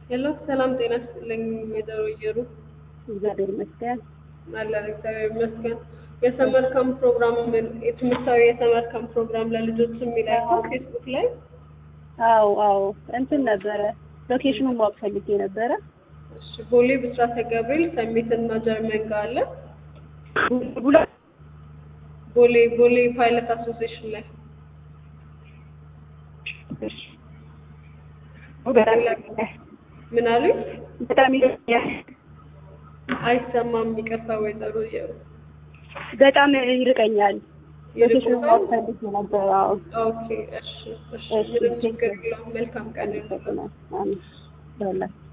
ሄሎ ሰላም ጤና ይስጥልኝ ወይዘሮ እየሩ እግዚአብሔር ይመስገን። አለን እግዚአብሔር ይመስገን። የሰመር ካምፕ ፕሮግራም ምን የትምህርታዊ የሰመር ካምፕ ፕሮግራም ለልጆች የሚል አይተው ፌስቡክ ላይ አዎ አዎ እንትን ነበረ ሎኬሽኑን ማወቅ ፈልጌ ነበረ። እሺ ቦሌ ብስራተ ገብርኤል ሰሚት እና ጀርመን ጋር አለ። ቡላ ቦሌ ቦሌ ፓይለት አሶሲዬሽን ላይ ምን አሉኝ? በጣም ይለኛል። አይሰማም። ይቅርታ ወይዘሮ እየሩ በጣም ይርቀኛል። ሎኬሽኑን ማወቅ ፈልጌ ነበረ። አዎ ኦኬ እሺ እሺ ምንም ችግር የለውም። መልካም ቀን ይሁን። አሜን። በላ